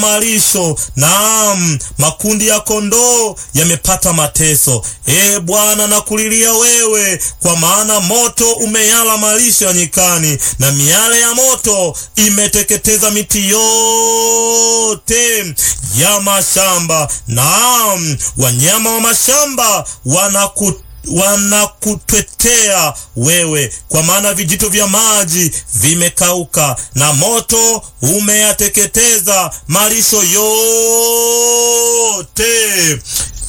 malisho, naam, makundi ya kondoo yamepata mateso. E Bwana, nakulilia wewe, kwa maana moto umeyala malisho ya nyikani, na miale ya moto imeteketeza miti yote ya mashamba. Naam, wanyama wa mashamba wanaku wanakutwetea wewe, kwa maana vijito vya maji vimekauka, na moto umeyateketeza malisho yote.